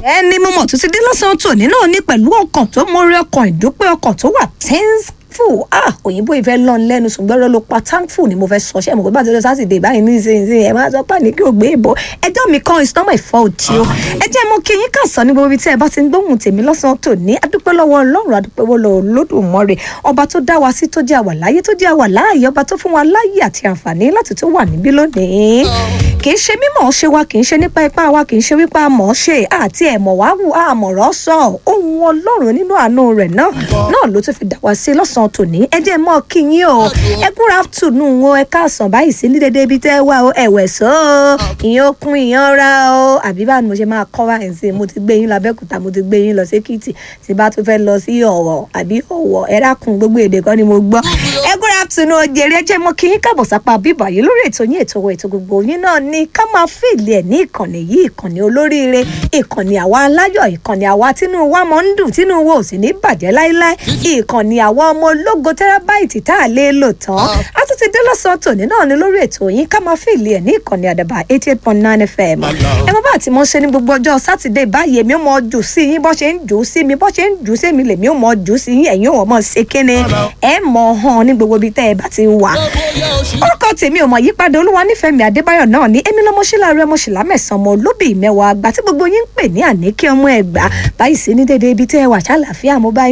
ẹni mo mọ̀ tó ti dé lọ́sàn-án tòní náà ní pẹ̀lú ọkàn tó mọ́rí ọkàn ìdúpẹ́ ọkàn tó wà thankful ah òyìnbó ìfẹ́ lọ́n lẹ́nu ṣùgbọ́n ọ̀rọ̀ ló pa thankful ni mo fẹ́ sọ ṣé mo pé bá ti lọ sátidé báyìí ní ìsinsìnyí ẹ máa sọ pé ní kí o gbé ìbò ẹjọ́ mi kan it's not my fault tí o ẹ jẹ́ mo kí yín kàn sọ ní gbogbo ibi tí ẹ bá ti ń gbóhùn tèmi lọ́sàn-án tòní adúpẹ́ lọ́wọ́ ọlọ́run adúpẹ́ lọ́wọ́ olódùmarè ọba tó dá wa sí tó jẹ́ àwà láyé tó jẹ́ àwà láàyè ọba tó fún wa láyè àti àǹfààní láti tó wà níbí lónìí kì í ṣe mímọ̀ ṣe wa kì í ṣe nípa ipá wa kì í ṣe wípé a mọ̀ ọ́ ṣe àti ẹ̀mọ̀ wá wù àmọ̀rọ̀ sọ ohun ọlọ́run nínú àánú rẹ̀ náà náà ló tún fi dà wá sí lọ́sàn-án tòní ẹ jẹ́ mọ́ kí yín o ẹ good afternoon o ẹ káàsán báyìí sí ní dédé ibi tẹ́ wà o ẹ̀wẹ̀ sọ o ìyẹn okun ìyẹn ra o àbí báwo ni mo ṣe máa kọ́ wá ẹ̀ sí mo ti gbé yín lọ abẹ́òkúta mo ti gbé yín lọ sékìtì tí bá tún fẹ́ lọ sí ọ̀wọ̀ àbí ọ̀wọ̀ ẹ dákun gbogbo èdè kan ni mo gbọ́ ẹ good afternoon o jèrè ẹ jẹ́ mọ́ kí yín káàbọ̀ sápá bíbà yìí lórí ètò yín ètò ètò gbogbo yín náà ni ká máa fìlì ẹ̀ ní ìkànnì yìí ìkànnì olóríire ìkànnì àwa aláyọ̀ ìkànnì àwa tínú wa mọ̀ ń dùn tínú wa ò sì ní bàjẹ́ láíláí ìkànnì àwa ọmọ ológo tẹ́rábáìtì tá a lè lò tán a tún ti dé lọ́sàn-án tòní náà ni lórí ètò yín ká máa fìlì ẹ̀ ní ìkànnì àdàbà eighty eight point nine fm ẹ mọ bá àti mọ ṣe ní gbogbo ọjọ́ sátidé báyìí èmi ò mọ jù sí yín bọ́ ṣe ń jù sí mi bọ́ ṣe ń jù sí mi lèmi ò mọ jù sí yín ẹ̀yin ò mọ ṣe kíni ẹ mọ hàn ní gbogbo ibi tẹ́ ẹ bá ti wà orúkọ tèmi ò mọ yípadà olúwa nífẹ̀ẹ́ mi adébáyọ̀ náà ní èmi lọ́mọṣẹ́lá rẹ ọmọṣẹ́lá mẹ́sàn-án ọmọ olóbì mẹ́wàá àgbà tí gbogbo yín ń pè ní àníkẹ́ ọmọ ẹ̀gbá báyìí sí ní dédé ibi tẹ́ ẹ wà ṣàlàfíà mo bá